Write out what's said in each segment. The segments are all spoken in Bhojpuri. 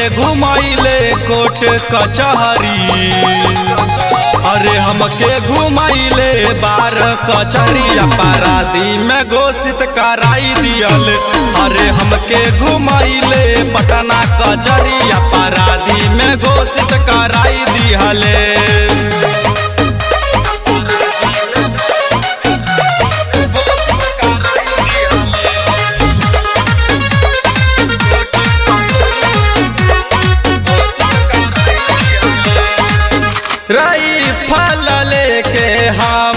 घुमाइले कोट कचहरी अरे हमके घुमाइले बार कचहरी अपराधी में घोषित कराई दियल अरे हमके घुमाइले पटना कचहरी अपराधी में घोषित कराई दिहले राइफल लेके हम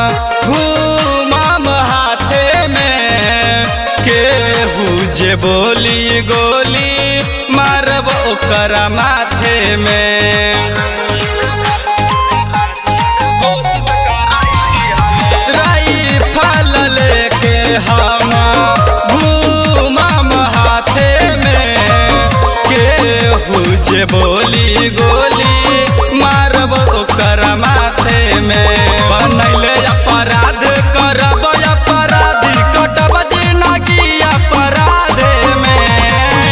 घूमम हाथे में केहू जे बोली गोली मारब ओकर माथे में राइफल लेके हम घूमम हाथे में केहू जे बोली गोली मारब ओकर माथे में बनैले अपराध करब अपराधी कटब जिनगी अपराधे में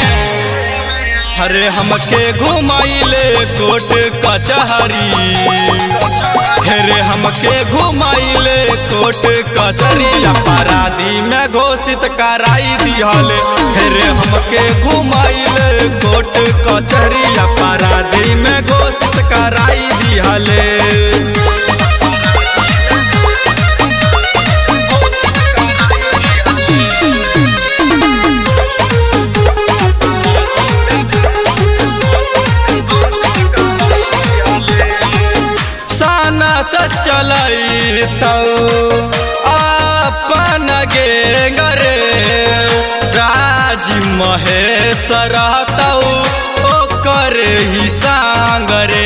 अरे हमके घुमाइले कोट कचहरी हेरे हमके घुमाइले कोट कचहरी अपराधी में घोषित कराई दिहले हेरे हमके घुमाइले कोट कचहरी अपराधी में घोषित कराई दिहले सानत चलई तो अपन गेंगरे राज महेश रहतौ ओकर ही सांगरे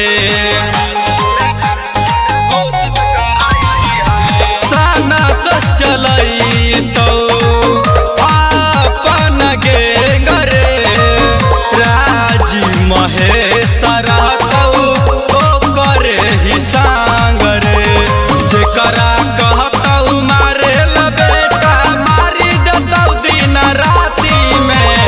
सानत चलई तो अपन गेंगरे राज महेश रहतौ ओकर ही सांगरे जेकरा कहतौ मारे ला बेटा मारी देतौ दिन राति में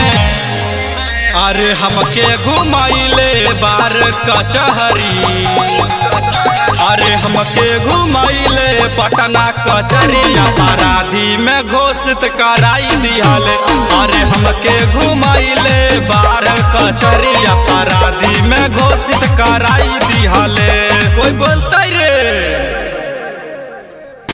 अरे हमके घुमाइले बार कचहरी अरे हमके घुमाइले पटना कचहरी अपराधी में घोषित कराई दिहले अरे हमके घुमाइले बार कचहरी अपराधी में घोषित कराई दिहले कोई बोलते रे